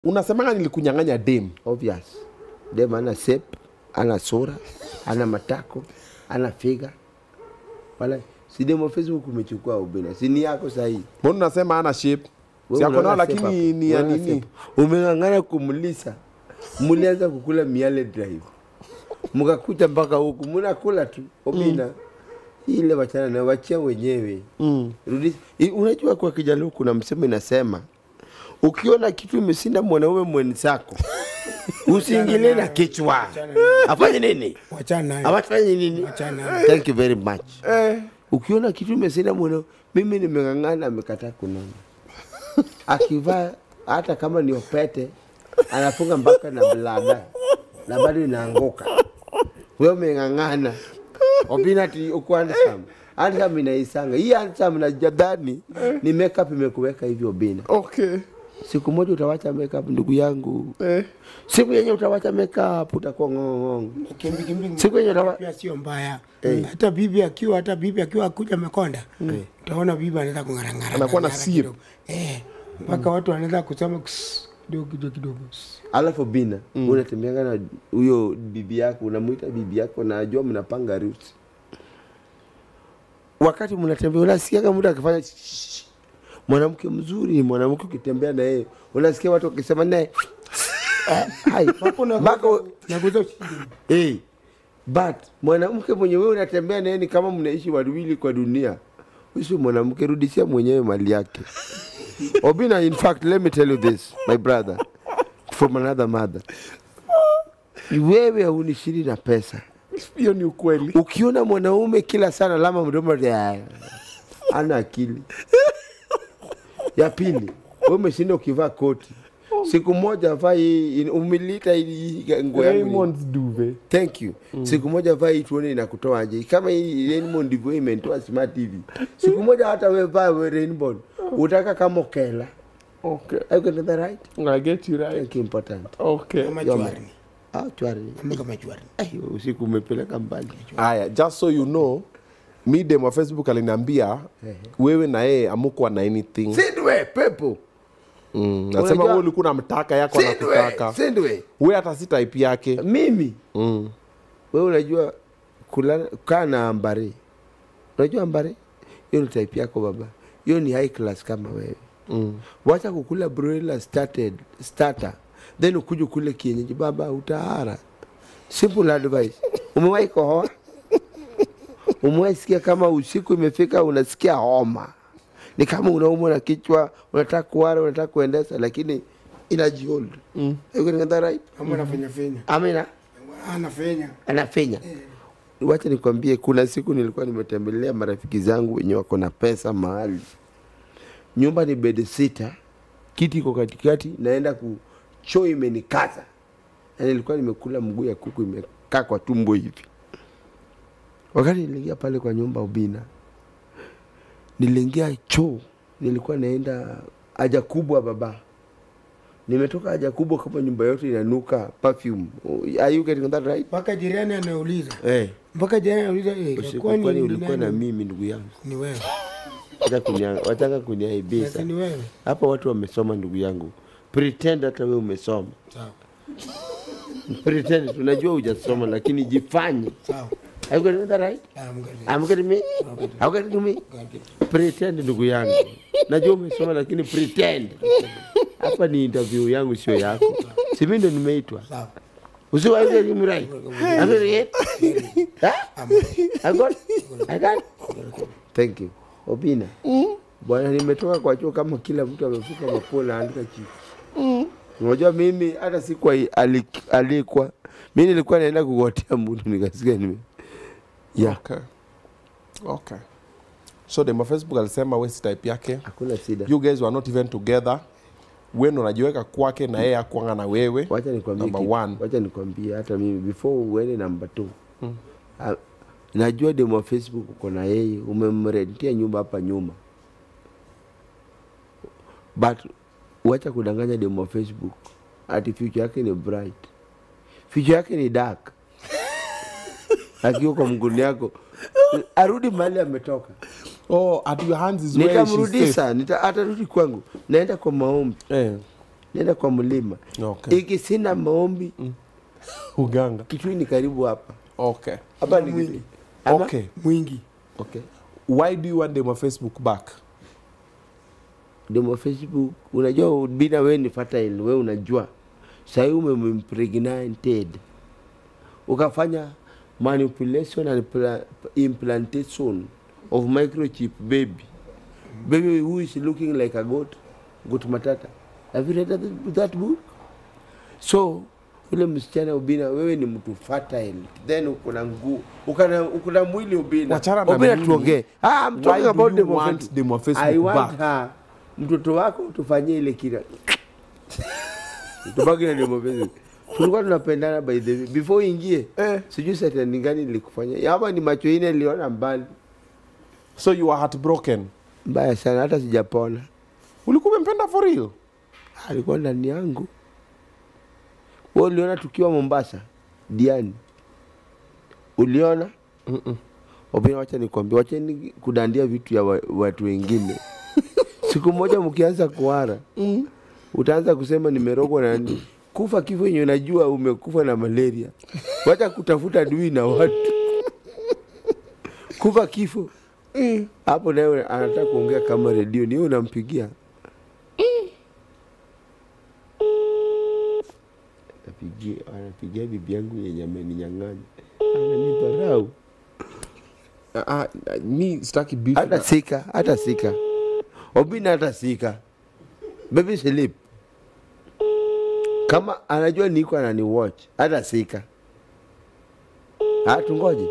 Unasemanga nilikunyang'anya dem. obvious. Dem ana shape, ana sura, ana matako, ana figa. Wala si demo Facebook umechukua ubina. Si ni yako sahihi. Mbona unasema ana shape? Wewe Si yako nao unaona shape lakini hapo? ni ya Unaona nini? shape? Umeng'ang'ana kumlisa. Mlianza kukula miale drive. Mkakuta mpaka huku mnakula tu obina. Ile wachana na wachia wenyewe. Mm. Rudisha. I- Unajua kwa Kijaluo kuna msemo inasema ukiona kitu imesinda mwanaume mwenzako usiingilie na kichwa. Afanye nini? wachana nayo. Awafanye nini? Wachana nayo. Thank you very much. Eh. Ukiona kitu imesinda mwanaume, mimi nimeng'ang'ana, amekataa kunona. Akivaa hata kama ni opete, anafunga mpaka na blada na bado inaanguka. Wewe umeng'ang'ana. Obina ati uko handsome. Handsome inaisanga. Hii handsome na jadhani ni makeup imekuweka hivyo Obina. Okay. Siku moja utawacha makeup ndugu yangu. Eh. Siku yenye utawacha makeup utakuwa ng'ong'ong. Kimbi kimbi Siku yenye utawa... pia sio mbaya. Eh. Hata bibi akiwa hata bibi akiwa akuja Makonda, utaona bibi anaweza kung'arang'ara. Anakuwa na ng'arang'ara sip. kidogo. Eh, mpaka watu wanaweza kusema "Ks, kidogo kidogo kidogo. ks." Alafu Bina, mm. unatembeanga na huyo bibi yako, unamuita bibi yako, na najua mnapanga harusi. Wakati mnatembea unasikiaga mtu akifanya shh, mwanamke mzuri ni mwanamke, ukitembea na yeye unasikia watu wakisema naye eh, hai mpaka u- Naguza ushindi. hey, but mwanamke mwenye wewe unatembea naye ni kama mnaishi wawili kwa dunia. Usi mwanamke, rudishia mwenyewe mali yake. Obina, in fact, let me tell you this, my brother, from another mother. Wewe haunishiri na pesa. Hiyo ni ukweli. Ukiona mwanaume kila sana lama mdomo ya ana akili. Ya pili, wewe umeshinda ukivaa koti. Siku moja vaa hii umilita hii nguo yangu. ni- Raymond's duvet. Thank you. Mm. Siku moja vaa hii tuone inakutoa aje. Kama hii Rainbow ndivyo imetoa Smart TV. Siku moja hata wewe vaa wewe Rainbow. Utaka kama Okela. Okay. Are you getting that right? I get you right. Thank you important. Okay. Kama Yoma. chwari. Ah, chwari. Kama kama chwari. Ai, usiku umepeleka mbali. Aya, just so you know, mi dem wa Facebook aliniambia wewe na yeye amukuwa na anything. Sindwe pepo. Mm. Nasema Unajua- wewe ulikuwa unamtaka yako Sindwe. anakutaka. Sindwe. Wewe hata si type yake. Mimi. Mm. Wewe unajua kulala kaa na ambare. Unajua ambare? Hiyo ni type yako baba. Hiyo ni high class kama wewe. Mm. wacha kukula broiler started starter then ukuje kule kienyeji baba utahara simple advice umewahi kohoa umewahi sikia kama usiku imefika unasikia homa ni kama unaumwa na kichwa unataka kuwara unataka kuendesha lakini inajihold mm. right Kama anafanya fenya. amina Anafenya. anafenya wacha nikwambie kuna siku nilikuwa nimetembelea marafiki zangu wenye wako na pesa mahali nyumba ni bed sita kiti iko katikati naenda ku choo imenikata na nilikuwa nimekula mguu ya kuku imekaa kwa tumbo hivi wakati niliingia pale kwa nyumba ubina niliingia choo nilikuwa naenda haja kubwa baba nimetoka haja kubwa kama nyumba yote inanuka perfume are you getting that right Mpaka jirani anauliza. eh Mpaka jirani anauliza eh, usiku kwani kwani ni ulikuwa na nani? mimi ndugu yangu Ni wewe. Wataka kunia- wataka kuniaibisha Basi ni wewe. hapa watu wamesoma ndugu yangu pretend hata wewe umesoma Sawa. pretend tunajua hujasoma lakini jifanye Sawa. Are you getting that right Ah, mgari. I'm getting me Are you getting me pretend ndugu yangu najua umesoma lakini pretend hapa ni interview yangu sio yako si mimi ndo nimeitwa Sawa. usiwa getting me right I'm getting it Huh? I got I got thank you Obina bwana nimetoka kwa chuo kama kila mtu amefuka mapua na andika chifu unajua mimi hata sikuwa alik- alikwa mi nilikuwa naenda kugotea mtu nikasikia nime yeah. Okay. Okay. So dem wa Facebook alisema wewe si type yake. hakuna shida You guys were not even together. Wewe ndo unajiweka kwake na yeye akuanga na wewe. wacha nikwambie Number kitu. one. wacha nikwambie hata mimi before uende namba two Ah, najua demo wa facebook uko na yeye umemrentia nyumba hapa nyuma but wacha kudanganya demo wa facebook ati future yake ni bright future yake ni dark akiwa kwa mguni yako arudi mahali ametoka Oh, at your hands is where she's safe. nitamrudisha nita, atarudi kwangu naenda kwa maombi Eh. nenda kwa mlima Okay. iki sina maombi uganga kitui ni karibu hapa okay hapa ni Mwingi. Ama? okay mwingi okay why do you want them on facebook back demo facebook unajua bina wewe ni fertile wewe unajua sahii umempregnanted ukafanya manipulation and pla- implantation of microchip baby baby who is looking like a goat goat matata have you read that, that book so ule msichana ubina wewe ni mtu fertile then ukuna nguu ukana ukuna mwili ubina Wachana na ubina mimi. tuongee ah I'm Why talking do about you demo want Facebook. demo Facebook I want back? her mtoto wako tufanyie ile kila tubaki na demo Facebook tulikuwa tunapendana by the way before uingie Eh. sijui setani gani nilikufanya ama ni macho ine niliona mbali so you are heartbroken mbaya sana hata sijapona ulikuwa umempenda for real alikuwa ndani yangu wewe uliona tukiwa Mombasa Diani uliona Mm-mm. Obina, wacha nikwambia, wacheni kudandia vitu ya wa, watu wengine. Siku moja mkianza kuara mm. utaanza kusema nimerogwa na nini. Kufa kifo yenye unajua umekufa na malaria, wacha kutafuta dui na watu kufa kifo hapo, naye anataka kuongea kama redio, ni wewe unampigia Napigia, anapigia bibi yangu yenye ameninyang'anya, ananiparau uh, uh, mi sitaki beef hata na- sika hata sika obina hata sika baby sleep kama anajua niko anani watch hata sika Ah, tungoje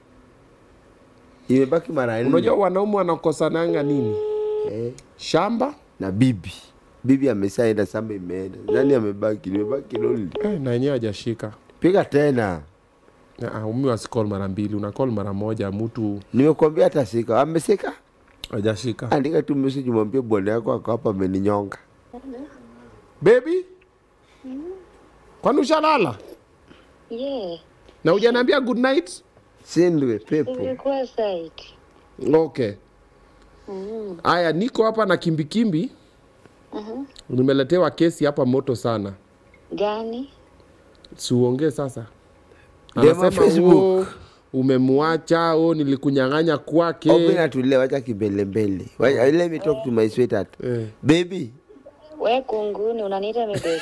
imebaki mara nne unajua wanaume wanakosananga nini eh, shamba na bibi bibi ameshaenda samba imeenda nani amebaki nimebaki lonely eh, na yenyewe hajashika piga tena uh, umi wasikol mara mbili unakol mara moja mtu nimekuambia hata sika amesika hajashika andika tu message mwambie bwana yako ako hapa ameninyonga baby kwani ushalala Yeah, na ujaniambia good night sindwe pepo ilikuwa site. okay haya niko hapa na kimbikimbi nimeletewa kesi hapa moto sana Gani? siuongee sasa Dema anasema Facebook. "Oh, umemwacha o nilikunyang'anya kwake Obina tulia, wacha kimbelembele. Wacha- Let me talk to my sweetheart. Eh. Baby, We kunguni unaniita mibeki.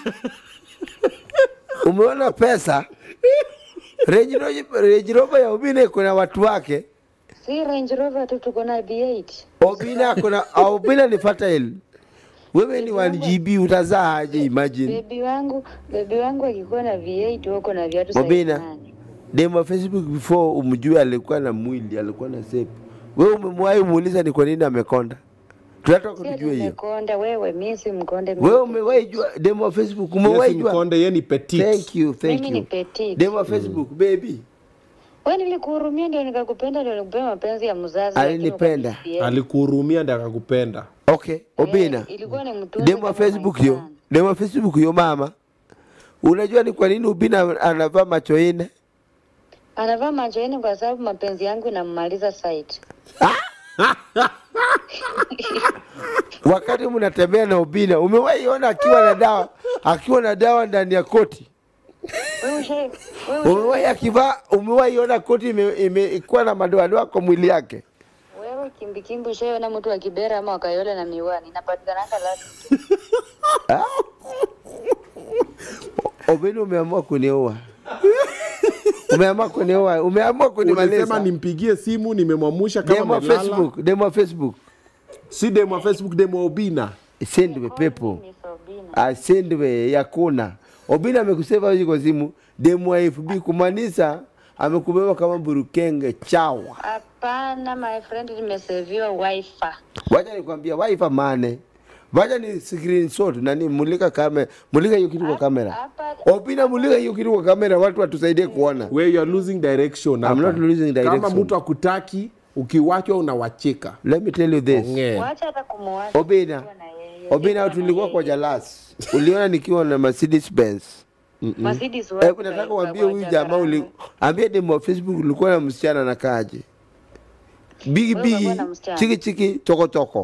umeona pesa? Range Rover- Range Rover ya Obina kuna watu wake. Si Range Rover tu tuko na B8. Obina kuna Obina ni fertile. Wewe ni 1 GB utazaa aje imagine. Bebi wangu, bebi wangu akikuwa na V8 wako na viatu size Obina. nane. Demo wa Facebook before umjue alikuwa na mwili, alikuwa na shape. Wewe umemwahi muuliza ni kwa nini amekonda? Tunataka Si ati tujue hiyo. umekonda wewe, mimi si mkonde. mimi Wewe ni umewahi jua demo wa Facebook, Yesu umewahi jua? mkonde ye ni petit Thank you, thank Mimi ni you. petite. Demo wa Facebook, baby. Wewe nilikuhurumia ndio nikakupenda ndio nikupea mapenzi ya mzazi. lakini Alinipenda. ukanifia. alikuhurumia ndi akakupenda Okay, Obina. Eh, ilikuwa ni mtunzi Demo wa kama Facebook my yo. son. Demo wa Facebook yo mama. Unajua ni kwa nini Ubina anavaa macho ine? Anavaa macho yenu kwa sababu mapenzi yangu inammaliza site. Wakati mnatembea na Ubina, umewahi ona akiwa na dawa, akiwa na dawa ndani ya koti? Wewe ushe- wewe ushe- Umewahi akivaa, umewahi ona koti ime- imekuwa na madoadoa kwa mwili yake? Wewe kimbikimbi ushaona mtu wa Kibera ama wakayole na miwani inapatikananga lati. Obina, umeamua kunioa. Umeamua kunioa, umeamua ulisema kunimaliza. nimpigie simu nimemwamusha kama Demo wa amelala Facebook, demo wa Facebook. si demo wa facebook demo wa obina Sendwe pepo. Ni Sobina. asendwe yakuna obina amekuseva hizi kwa simu demu wa FB kumaanisha amekubeba kama burukenge chawa Hapana my friend, nimeseviwa wifi. wacha nikwambia wifi mane wacha ni screenshot nani mulika kamera mulika hiyo kitu kwa kamera Hapa obina mulika hiyo kitu kwa kamera watu watusaidie kuona where you are losing direction hapa. not losing kama direction. mtu akutaki ukiwachwa unawacheka let me tell you this Ongea. wacha hata kumwacha. obina Nikiwa na yeye. obina Nikiwa na tulikuwa kwa yeye. jalas uliona nikiwa na Mercedes Benz Mercedes wapi Hebu nataka kwa- uambie kwa huyu Jakarta. jamaa uli ambie demo wa Facebook ulikuwa na msichana anakaaje? Bigi Wewe bigi ulikuwa na msichana? chiki chiki toko toko.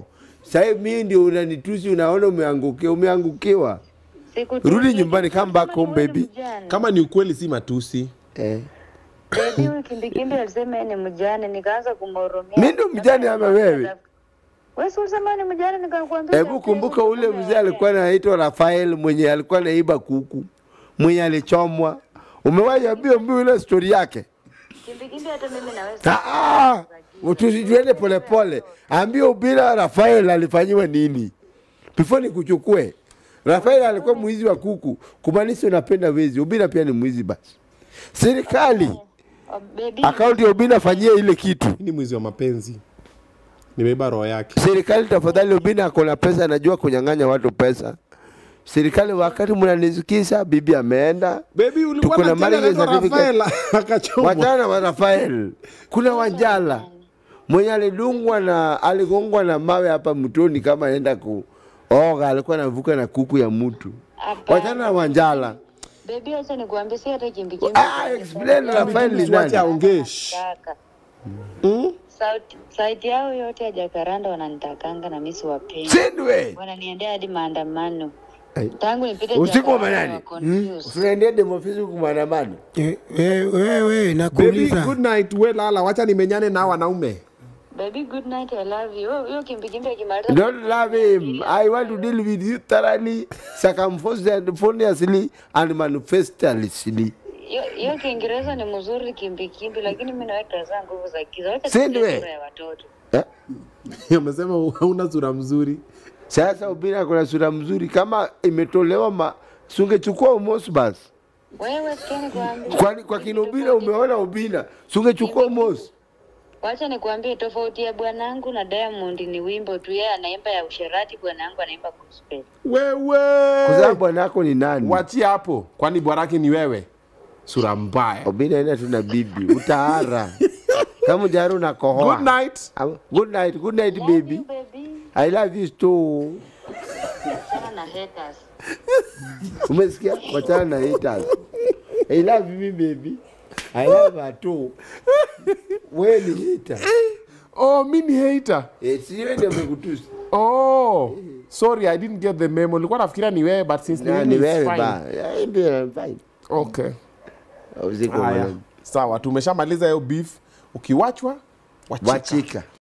Sasa mimi ndio unanitusi, unaona umeangukia, umeangukiwa. Siku Rudi nyumbani, come back home, Wewe ni baby. mjane. kama ni ukweli si matusi Eh. Baby huyu kimbikimbi alisema yeye ni mjane, nikaanza kumhurumia. Mimi ndo mjane ama wewe? Wewe si ulisema ni mjane nikakwambia. Hebu kumbuka ule mzee alikuwa anaitwa Rafael mwenye alikuwa anaiba kuku, mwenye alichomwa. Umewahi ambia mbio ile story yake? Kimbikimbi hata mimi naweza. Ah, ah, tusijuende polepole. Ambia Ubila Rafael alifanyiwa nini before nikuchukue. Rafael alikuwa mwizi wa kuku, kumaanisha unapenda wezi. Ubila pia ni mwizi basi. Serikali Oh, baby. akaunti ya Ubila fanyia ile kitu. Hii ni mwizi wa mapenzi nimeiba roho yake Serikali tafadhali, Ubina ako na pesa, anajua kunyang'anya watu pesa. Serikali, wakati mnanisikisa, bibi ameenda Baby ulikuwa Tuko na na marriage marriage certificate. Rafael akachomwa. Wachana wa Rafael. Kuna Wanjala mwenye alidungwa na aligongwa na mawe hapa mtoni kama anaenda kuoga, alikuwa anavuka na kuku ya mtu. Hapana. Wachana na Wanjala. Baby acha nikuambie si hata kimbikimbi. Ah, explain Rafael ni Tuache nani? aongee. Shh. Nataka. Hmm? Sauti sauti yao yote ya Jakaranda wananitakanga na mimi siwapendi. Sindwe. Wananiendea hadi maandamano. Ai. Tangu nipite Usiku wa Jakaranda manane? wa confused. Usiendee demofisi kumaandamano. Eh, Wewe wewe Baby, nakuuliza. good night. We lala, wacha nimenyane na wanaume. Baby good night I love you. Huyo- Huyo kimbikimbi akimaliza Don't love him. I want to deal with you thoroughly, circumspectly, and manifestly. Hiyo- hiyo Kiingereza ni mzuri kimbikimbi, lakini mimi naweka za nguvu za kiza. Wacha Si tusikie ndiwe? sura ya watoto. Eh? Amesema hauna sura mzuri. Sasa Ubina kuna sura mzuri kama imetolewa ma sungechukua Umos basi. Wewe sikia nikwambie. Kwani kwa kina Ubina umeona Ubina, sungechukua Umos. Wacha nikwambie tofauti ya bwanangu na Diamond ni wimbo tu. Yeye anaimba ya usherati, bwanangu anaimba gospel. Wewe. Kwa sababu bwana yako ni nani? Wachia hapo. Kwani bwaraki ni wewe? Sura mbaya. Ubina ina tuna bibi, utaara. Kama jaru na kohoa. Good night. Am- Good night, good night Love baby. you, baby. I love you too. Sana na haters. Umesikia? Wachana na haters. I love you baby. I love her too. Wewe ni hater. Oh, mi ni hater. Eh, si wewe ndio umekutusi. Oh. Sorry, I didn't get the memo. Nilikuwa nafikiria ni wewe but since Na ni ni mimi wewe it's fine. ba. Yeah, ndio fine. Okay. Usiku Haya. mwanangu. Sawa, tumeshamaliza hiyo beef. Ukiwachwa, wachika. Wachika.